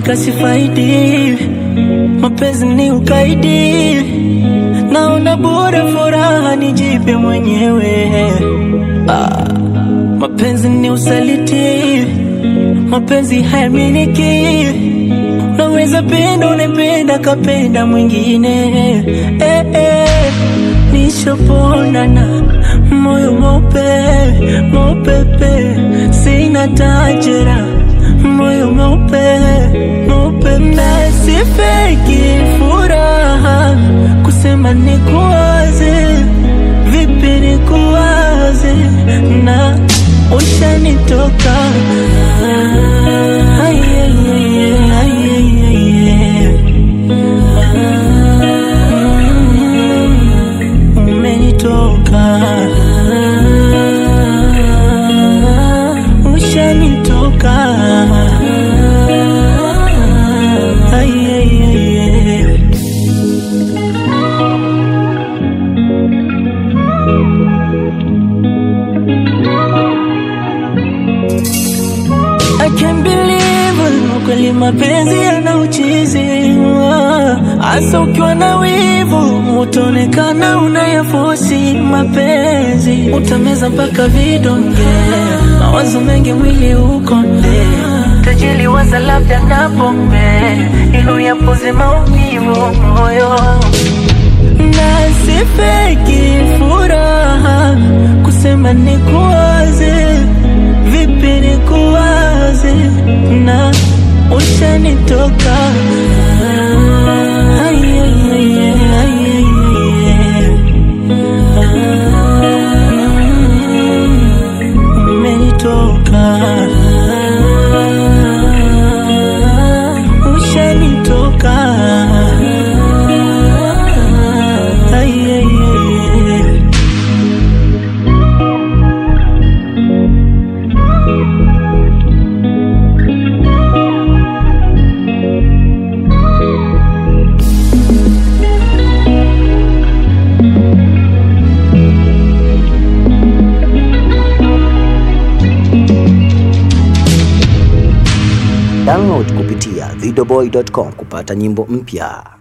hakika sifaidi, mapenzi ni ukaidi, naona bora furaha nijipe mwenyewe. Ah, mapenzi ni usaliti, mapenzi hayaminiki, unaweza penda unapenda kapenda mwingine eh, eh, nishaponana moyo mweupe mweupepe, sina tajira moyo mweupe mweupe, na sifeki furaha kusema nikuwaze, vipi nikuwaze na ushanitoka Ay, ay, ay, ay, ay, ay, ay. Umenitoka ushanitoka Ay, ay, ay, ay. I can't believe kweli mapenzi yana uchizi hasa ukiwa na wivu utaonekana unayafosi mapenzi utameza mpaka vidonge mawazo mengi mwili ukonde tajili waza labda na pombe ili yapoze maumivu moyo na sifeki furaha kusema nikuwaze vipi nikuwaze na ushanitoka Ay, ay, ay, ay, ay, ay, ay. Umenitoka ushanitoka Ay, ay, ay, ay. Download kupitia videoboy.com kupata nyimbo mpya.